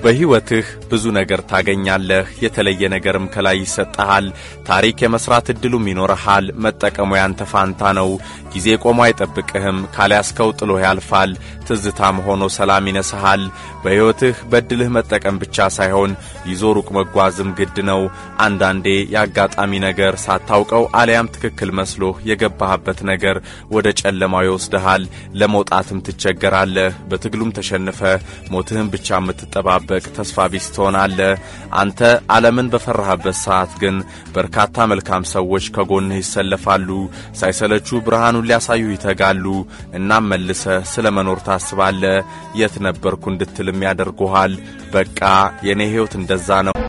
በሕይወትህ ብዙ ነገር ታገኛለህ። የተለየ ነገርም ከላይ ይሰጠሃል። ታሪክ የመስራት ዕድሉም ይኖርሃል። መጠቀሙ ያንተ ፋንታ ነው። ጊዜ ቆሞ አይጠብቅህም። ካልያዝከው ጥሎህ ያልፋል። ትዝታም ሆኖ ሰላም ይነስሃል። በሕይወትህ በዕድልህ መጠቀም ብቻ ሳይሆን ይዞ ሩቅ መጓዝም ግድ ነው። አንዳንዴ የአጋጣሚ ነገር ሳታውቀው አሊያም ትክክል መስሎህ የገባህበት ነገር ወደ ጨለማው ይወስድሃል። ለመውጣትም ትቸገራለህ። በትግሉም ተሸንፈህ ሞትህን ብቻ የምትጠባበቅ ተስፋ ቢስ ትሆናለህ። አንተ ዓለምን በፈራህበት ሰዓት ግን በርካታ መልካም ሰዎች ከጎንህ ይሰለፋሉ። ሳይሰለቹ ብርሃኑን ሊያሳዩ ይተጋሉ። እናም መልሰህ ስለ መኖር ታስባለህ። የት ነበርኩ እንድትልም ያደርጉሃል። በቃ የኔ ሕይወት እንደዛ ነው።